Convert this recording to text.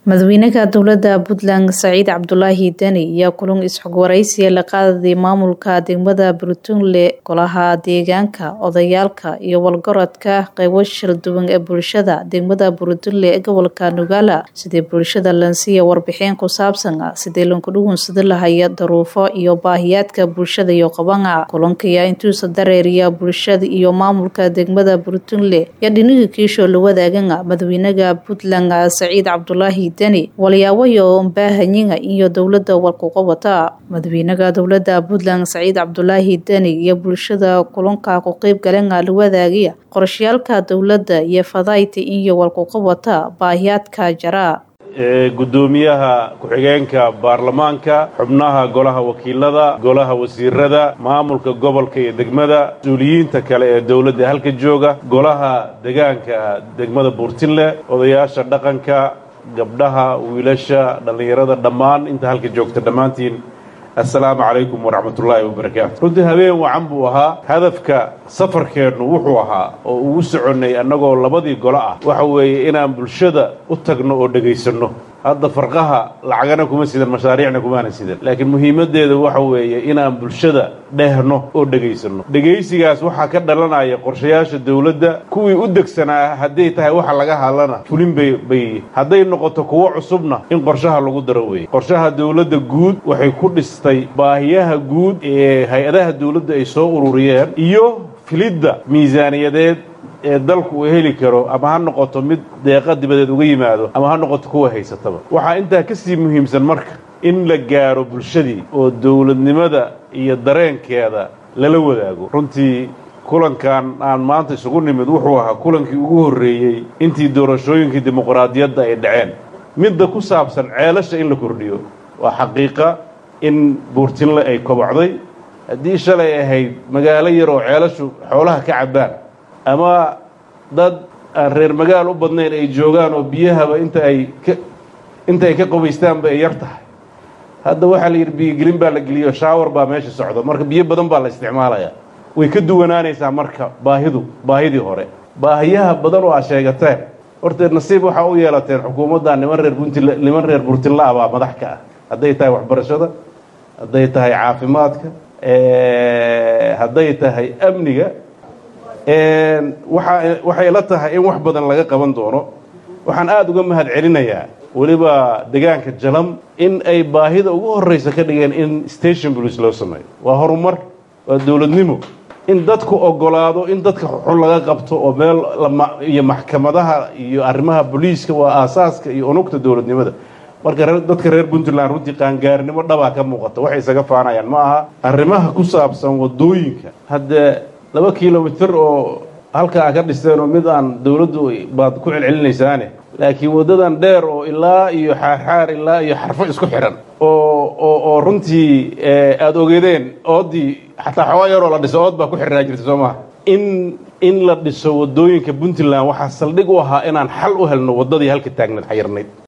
madaxweynaha dowlada puntland saciid cabdulaahi deni ayaa kulan is-xogwaraysiya la qaadayay maamulka degmada puntland golaha deegaanka odayaalka iyo walgarodka qeybo shir duwan ee bulshada degmada puntland ee gobolka nugaala sidii bulshada lansiiya warbixin ku saabsan sidii lankudhugunsada lahaya daruufo iyo baahiyaadka bulshada iyo qabana kulanka ayaa intuusa dareeriya bulshada iyo maamulka degmada puntland iyo dhinaga kiisho la wadaagan madaxweynaha puntland saciid cabdulaahi deni walyaawayo mbaahanyiga iyo dowlada walkuqabata madaxweynaha dowlada puntland saciid cabdulaahi deni iyo bulshada kulanka ku qeyb galana la wadaagaya qorashayaalka dowlada iyo fadayta iyo walkuqabata baahiyaadka jara gudoomiyaha ku-xigeenka baarlamaanka xubnaha golaha wakiilada golaha wasiirada maamulka gobolka iyo degmada mas-uuliyiinta kale ee dowladda halka jooga golaha degaanka degmada buurtinle odayaasha dhaqanka gabdhaha wiilasha dhallinyarada dhammaan inta halka joogta dhammaantiin assalaamu calaykum waraxmatullaahi wabarakaatu runtii habeen wacan buu ahaa hadafka safarkeennu wuxuu ahaa oo ugu soconnay annagoo labadii golo ah waxa weeye inaan bulshada u tagno oo dhegaysanno hadda farqaha lacagana kuma sidan mashaariicna kumaana sidan laakiin muhiimaddeeda waxa weeye inaan bulshada dhehno oo dhegaysanno dhegaysigaas waxaa ka dhalanaya qorshayaasha dowladda kuwii u degsanaa hadday tahay waxa laga hadlana fulin bay bay hadday noqoto kuwo cusubna in qorshaha lagu daro weeye qorshaha dowladda guud waxay ku dhistay baahiyaha guud ee hay-adaha dowladda ay soo ururiyeen iyo filidda miisaaniyadeed ee dalku uu heli karo ama ha noqoto mid deeqa dibadeed uga yimaado ama ha noqoto kuwa haysataba waxaa intaa ka sii muhiimsan marka in la gaaro bulshadii oo dowladnimada iyo dareenkeeda lala wadaago runtii kulankan aan maanta isugu nimid wuxuu ahaa kulankii ugu horreeyey intii doorashooyinkii dimuqraadiyadda ay dhaceen midda ku saabsan ceelasha in la kordhiyo waa xaqiiqa in buurtinle ay kobocday haddii shalay ahayd magaalo yar oo ceelashu xoolaha ka cabbaan ama dad aan reer magaal u badnayn ay joogaan oo biyahaba inta ay ka inta ay ka qubaystaanba ay yar tahay hadda waxaa la yidhi biyogelin baa la geliyo shaawar baa meesha socdo marka biyo badan baa la isticmaalayaa way ka duwanaanaysaa marka baahidu baahidii hore baahiyaha badan oo aad sheegateen horteed nasiib waxaa u yeelateen xukuumadda niman reer puntl niman reer burtinla ah baa madax ka ah hadday tahay waxbarashada hadday tahay caafimaadka hadday tahay amniga waa waxay la tahay in wax badan laga qaban doono waxaan aada uga mahad celinayaa weliba degaanka jalam in ay baahida ugu horraysa ka dhigeen in station police loo sameeyo waa horumar waa dowladnimo in dadku ogolaado in dadka xun laga qabto oo meel iyo maxkamadaha iyo arrimaha booliiska waa aasaaska iyo unugta dowladnimada marka dadka reer puntland runtii qaangaarnimo dhabaa ka muuqata waxay isaga faanayaan ma aha arrimaha ku saabsan waddooyinka haddee laba kilomitir oo halka a ka dhisteen oo mid aan dowladdu baad ku celcelinaysaane laakiin waddadan dheer oo ilaa iyo xaarxaar ilaa iyo xarfo isku xidhan oo oo oo runtii aada ogeedeen ooddii xataa xooga yaroo la dhiso ood baa ku xidhnaa jirta soo maha in in la dhiso waddooyinka puntland waxaa saldhig u ahaa inaan xal u helno waddadii halka taagneed xayirnayd